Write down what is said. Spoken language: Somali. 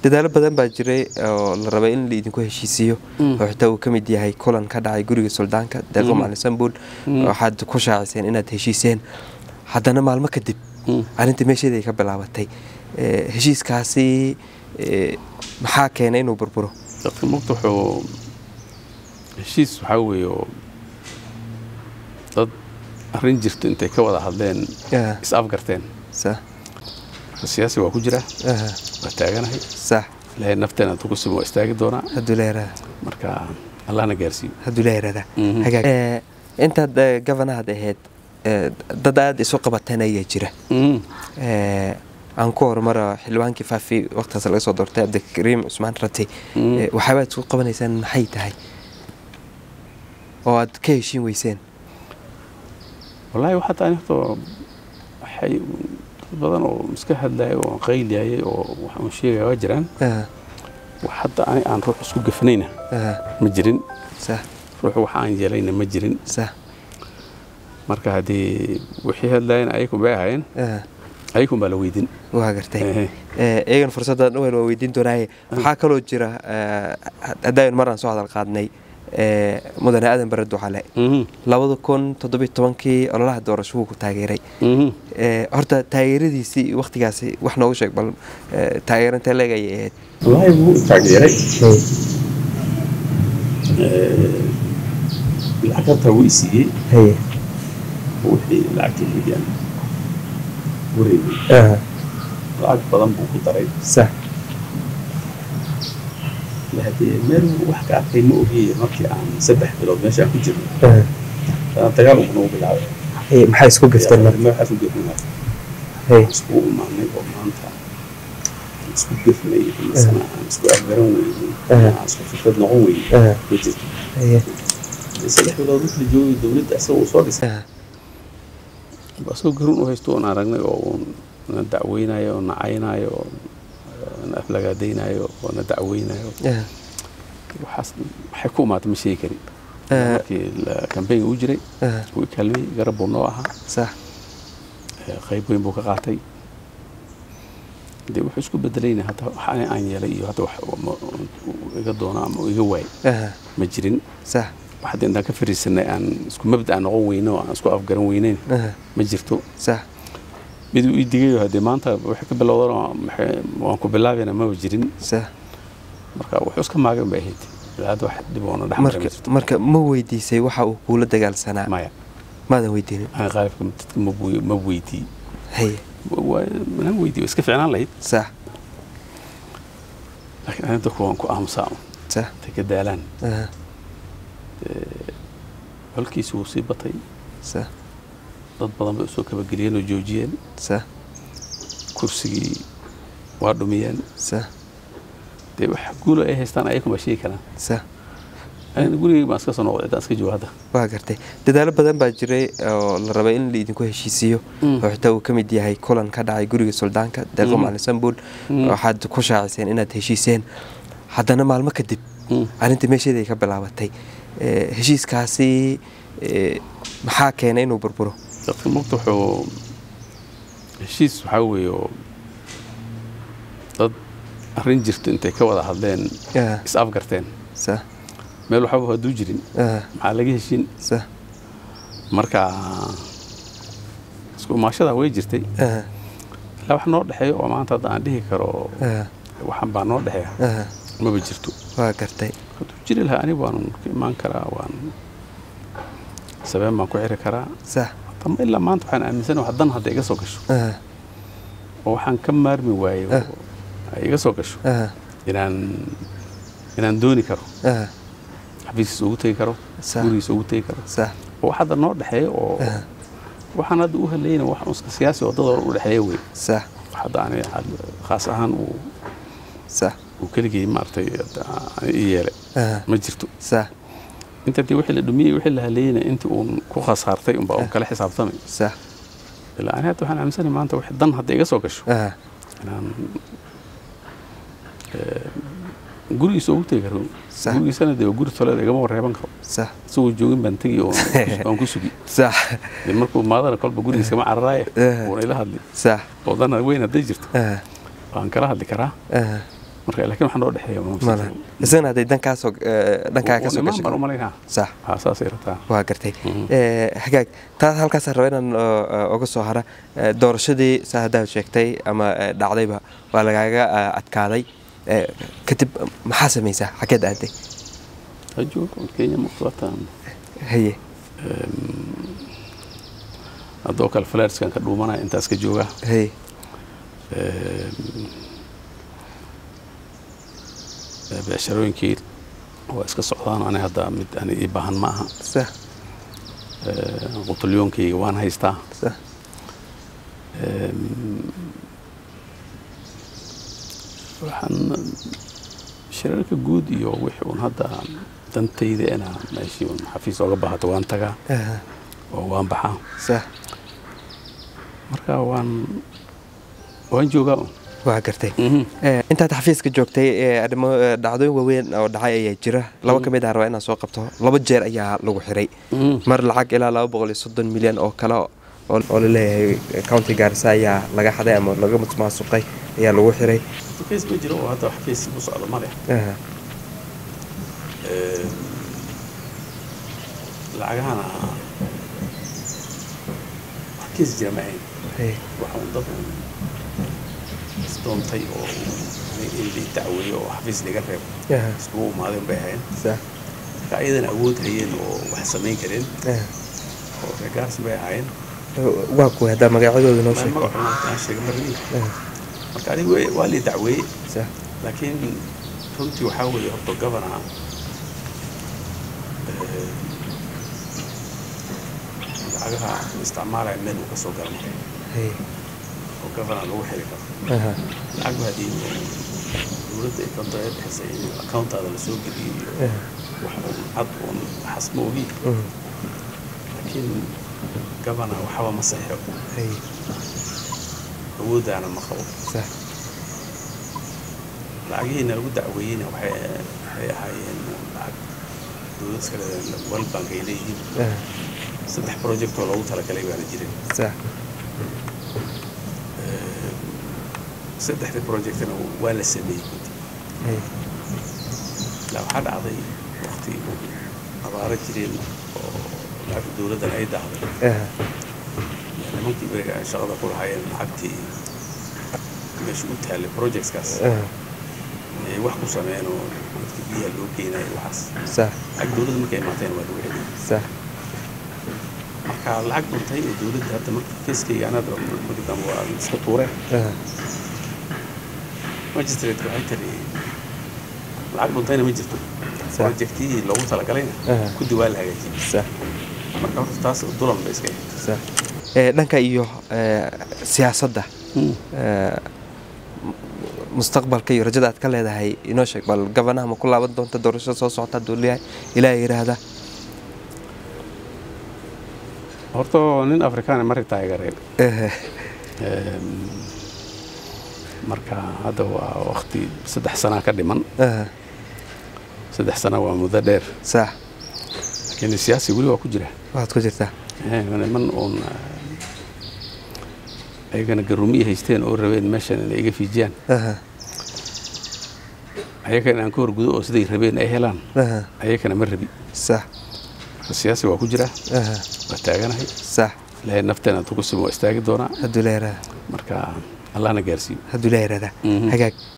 dadaalo badan baa jiray oo la rabay in laidinku heshiisiiyo Mm. oo xitaa uu ka mid yahay kulan ka dhacay guriga suldaanka deeqo Mm. macalin sambuul Mm. waxaad ku shaaciseen inaad heshiiseen haddana maalmo kadib Mm. arrinta meesheeda ay ka bilaabatay Eh, heshiiskaasi eh, maxaa keenay inuu burburo dadka mugta wuxuu heshiis waxaa weeye oo dad arrin jirto intay ka wada hadleen Ah, is afgarteen sax marka siyaasi waa ku jira aha, waa taaganahay sax ilaahay nafteena intuu ku simo waa istaagi doonaa hadduu la yaraada marka allahna gaarsiiyo hadduu la yaraada Mhm. hagaag Eh, intaad eh, gabanahaad ahayd eh, dad aada isu qabateen ayaa jira Mhm. Eh, aan ku horumara xildhibaankii faafi waqtigaas laga soo doortay cabdikariim cusmaan rati Mm. Eh, waxyaabaad isku qabanaysaan maxay tahay oo aad ka heshiin weyseen wallaahi waxaa taani horta waxay dad badan oo iska hadlaaya oo qayliyayay oo waxaan sheegaya waa jiraan Aha, wax hadda ani aan ruux isku gafanayna aha, ma jirin sax ruux wax aan yeelayna ma jirin sax marka haddii wixii hadlaayeen ayakun bay ahaayeen aha, ayakun baa la weydin waa gartay Ehe. Eh, iyagan fursaddan uwen waa weydiin doonaaye waxaa kaloo jira eh, haddaan maraan soo hadal qaadnay eh, mudane aadan bare ducale Mhm. labada kun toddobiyo tobankii ololaha doorasho wuu ku taageeray Mhm. Eh, horta taageeradiisii waktigaasi wax noogu sheeg bal eh, taageero intee leeg ayay ahayd wallaahi wuu taageeray lacag hataa wuu isiiyey haye wixii lacagtii weeyaan wareegay aha lacag badan buu ku daray sax hadee meel wax ka arkay ma ogiye markii aan saddex bilood meeshaan ku jirno aha dana dagaal uu nagu bilaabay haye maxay isku gafteen marka waxaas u gefnay haye isku imaanay oo maanta aan isku gefnay misana aan isku afgaran weynay Aha. aan isku fikrad noqon weynay aha ma jirto haye Dee saddex bilood wixii la joogay dowladda isaga uu soo dhisay aha asagoo garuun u haysto oon aragnay oo uun na dacweynayo oo nacaynayo oo na aflagaadaynayo oo na dacweynayo aha waxaas waxay ku imaatay ma sheegi karin Eh. markii kambeynga uu jiray aha wuu i kaalmay garab buu noo ahaa sax Eh, qayb weyn buu ka qaatay dee wuxuu isku bedelayna hadda wax ani aan yeelay iyo hadda wax ma- uu iga doono ama uu iga waay aha ma jirin sax wax hadda intaan ka fariisanay aan isku mabda aan noqon weyno oo aan isku afgaran weyneyn aha ma jirto sax mid uu ii digayo haddee maanta waxay ka bilowdan waan ku bilaabayna maba jirin sax marka wuxuu iska maagan bay ahayd ilaa hadda wax dhib oona dhex maray ma marka jirto marka ma weydiisay waxa uu kuula dagaalsanaa maya maadan weydiinin aan qaalibka dadka ma buu- ma weydii haye mana weydii waa iska ficnaan lahayd sax laakiin ani dadku waan ku aamusaa un. sax intay ka daalaan aha holkiisi wuu sii batay sax dad badan bay usoo kabageliyeen oo joojiyeen sax kursigii waa dhumiyeen sax dee wax guulo ay haystaan ayakun baa sheegi karaan sax anina gurigayga baan iska soo noqday intaan iska joogo hadda waa gartay dadaalo badan baa jiray oo la rabay in laidinku heshiisiiyo Mm. oo xitaa uu ka mid yahay kulan ka dhacay guriga suldaanka deeqo Mm. macalin sambuul Mm. waxaad ku shaaciseen inaad heshiiseen haddana maalmo kadib Mm. arrinta meesheeda ay ka bilaabatay Eh, heshiiskaasi eh, maxaa keenay inuu burburo dadka mugta wuxuu heshiis waxaa weeye oo dad arrin jirto intay ka wada hadleen Ah, is afgarteen sax meel waxba hadduu jirin ah, maxaa laga heshin sax marka isku imaashadaa way jirtay ah, ilaa wax noo dhexeeyo oo maanta hadda aan dhihi karo ah, waxan baa noo dhexeeya ah, maba jirto waa gartay hadduu jiri lahaa aniga waan ka imaan karaa waan sabeen baan ku xiri karaa sax ama ilaa maanta waxaan aaminsanahay wax dan hadda iga soo gasho ah, oo waxaan ka maarmi waayey oo ay iga soo gasho ah, inaan inaan dooni karo ah, xafiiskiisa ugu tegi karo Sax. gurigiisa ugu tegi karo sax oo wax hadda noo dhexeeya oo ah, waxaan hadda u halayna wax uska siyaasi oo dadoo u dhexeeya wey sax wax hadda ani had- khaas ahaan uu sax uu keligii maaragtay hadda ani ii yeelay ah, ma jirto sax inta dee wixii la dhumiyey wixii la halayna intii uun ku khasaartay unbaa uun kala xisaabtamay sax ilaa ani hadda waxaan aaminsanahay maanta wax dan hadda iga soo gasho ah, inaan eh, gurigiisa ugu tegi karo Sax. gurigiisana dee guri toleed igama wareeban karo sax isagoo joogin baan tegi oo aan ku sugi sax dee markuu maadana kolba gurigiisa kama cararaaye Eh. uuna ila hadli sax oo dana weyn hadday jirto ah, waan kala hadli karaa ah, marka laakiin waxaa noo dhexeeya ma malaha jirto. isagana hadday dankaasoo eh, dhankaa kasoo Niman baan gashay u malaynaa sax haa saasay rabtaa waa gartay Mhm. Eh, hagaag taas halkaas raba inaan oo, oo, uga soo hara Eh, doorashadii saa haddaad sheegtay ama eh, dhacdayba waa lagaaga eh, adkaaday Eh, kadib maxaa samaysaa xageed aaday ajoog kenya muqtataan haye haddoo kale falarskan ka dhuumanaya intaas ka jooga haye becsharooyinkii waa iska socdaan ani hadda mid ani ii baahan ma aha sax Eh, qutulyoonkayga waan haystaa sax waxaan shirarka guud iyo wixii uun hadda dantayda ina meeshii uun xafiis oga baahato waan tagaa aha, oo waan baxaa sax marka waan waan joogaa un waa gartay Mhm. Eh, intaad xafiiska joogtay eh, arrimo eh, dhacdooyin waaweyn oo dhacay ayaa jira laba ka mid ah rabaa inaan soo qabto laba jeer ayaa lagu xiray Mhm. mar lacag ilaa laba boqol iyo soddon milyan oo kale oo oo laleeyahay county gaarisa ayaa laga xaday ama laga maasuqay ayaa lagu xiray kees ma jiro oo hadda wax kees ku socdo male Aha, lacagahana wax kees jira ma ahayn haye, waxa uu dad uun isdoontay oo aniga in lii dacweeyo oo xafiis laga reebo aha, iskugu imaadeen bay ahayn sax, marka ayadana awood hayeen oo wax samayn kareen aha. oo regaars bay ahaayeen waa kuwa haddaa magacyadooda noo Ma- sheeg magacu maanta aan sheega marni Aha, marka aniga way- waa lii dacweeyey sax, laakiin runtii waxaa weeye horta governor eh, lacagaha isticmaalaya meel uu ka soo gala marka haye, oo governor lagu xiri karo aha, lacag baa haddii dowladda ay konto ee bixisay in accountaada la soo geliyo iyo aha, wax uun cad uun xasmo ogi mhm, laakiin governor waxba ma saxo haye, awooddaana ma qabo sax, lacagihiina lagu dacweeyeyna waxay waxay ahaayeen lacag dowlad iska leedahay world bank ay leeyihiin aha, saddex project oo loogu talagalay baana jirin sax, saddexda projectna waa la sameeyey haye, la waxaa dhacday waqti abaaro jireen oo lacagta dowladdan ay dahday aha, nimankii beriga ay shaqada ku lahaayeen lacagtii meesha u taallay projectskaas aha, ay wax ku sameeyeen oo dadka biyaha loo geynayo waxaas sax, lacag dowladda markay imaateen waa lagu celiyey sax, marka lacag dhuntay oo dowladda hadda marka keeskayga anada markii dambe waa iska tuureen aha, magistrate waxay tiri lacag dhuntayna ma jirto Sax. projectihii loogu talagalayna Aha. kudi waa la hagaajiyey sax, marka horta taas dulan bay iska ahayd sax. Eh, dhanka iyo eh, siyaasadda eh, mustaqbalka iyo rajada aad ka leedahay inoo sheeg bal gabanaha ma ku laaban doonta doorashada soo socota hadduu leeyahay ilaaha yidhaahda horta nin afrikaan mari taageereen Eh, marka hadda waa waqti saddex sanaa ka dhiman aha, saddex sana waa muddo dheer sax laakiin siyaasi weli waa ku jira waxaad ku jirtaa Eh, niman uun ayagana garumiyi haysteen oo rabeen meeshan inay iga fiijiyaan aha, ayagana aan ka horgudo oo siday rabeen ay helaan aha, ayagana ma rabi sax marka siyaasi waa ku jira aha, waa taaganahay sax ilaahay nafteena hadduu ku simo waa istaagi doonaa hadduu ilaaha yidhaahda marka allahna gaarsiiyo hadduu ilaaha yidhaahda Mhm. hagaag